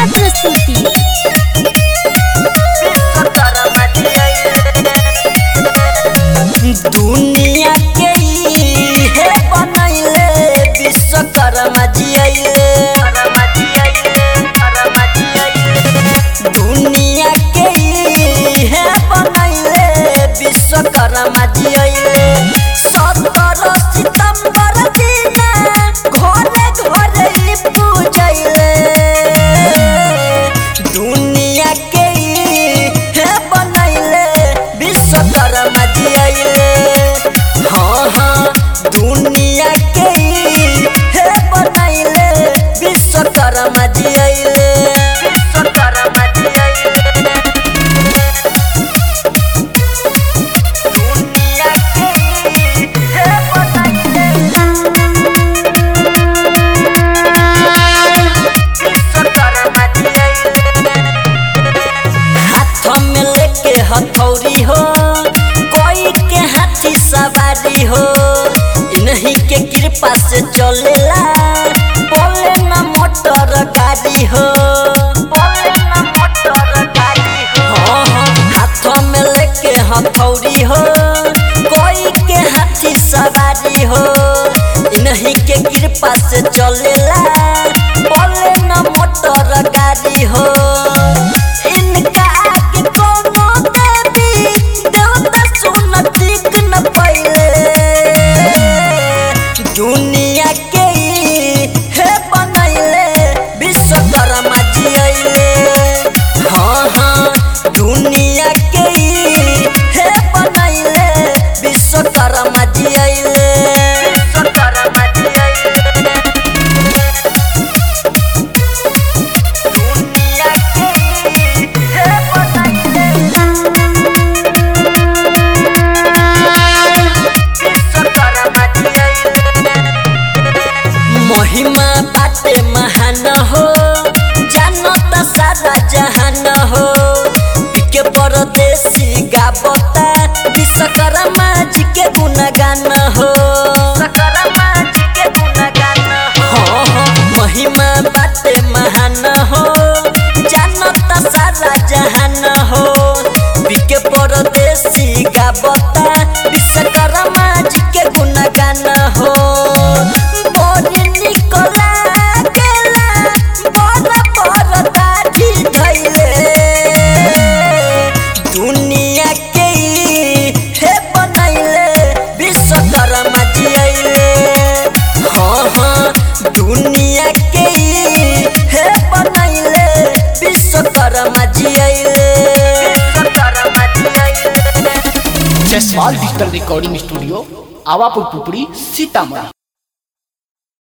प्रस्तुति दुनिया के ई हे बनैले विश्वकर्मा जी अइले दुनिया के ई हे बनैले विश्वकर्मा जी अइले सत्रह सितंबर दिना घरे घरे ई पूजैले दुनिया के ई हे बनैले विश्वकर्मा जी अइले हाँ हाँ दुनिया के ई हे बनैले विश्वकर्मा जी अइले विश्वकर्मा जी अइले दुनिया के ई हे बनैले विश्वकर्मा जी अइले हाथ में लेके हथौड़ी हो कोई के हाथी सवारी हो इन्हीं के कृपा से चलेला बोले न मोटर गाड़ी हो बोले न मोटर गाड़ी हो हाँ, हाँ, हाथ में लेके हथौड़ी हो कोई के हाथी सवारी हो इन्हीं के कृपा से चलेला बोले न मोटर गाड़ी हो इनका आगे कोनो देवी देवता सुन ठीक न पहिले दुनिया के ई हे बनैले विश्वकर्मा जी अइले हाँ हाँ दुनिया के ई हे बनैले विश्वकर्मा जी अइले विश्वकर्मा जी अइले दुनिया के ई हे बनैले विश्वकर्मा जी अइले महिमा बाटे महान हो जानत सारा जहान हो के परदेसी गावता विश्वकर्मा जी के गुणगान हो विश्वकर्मा जी के गुणगान हो महिमा बाटे महान हो जानत सारा जहान हो के परदेसी गावता विश्वकर्मा जी के गुणगान हो बोरी निकला गेला बड़ बड़ दाढ़ी धइले दुनिया के ई हे बनैले विश्वकर्मा जी अइले हाँ हाँ दुनिया के ई हे बनैले विश्वकर्मा जी अइले विश्वकर्मा जी अइले Jaiswal digital recording studio Awapur Pupri Sitamarhi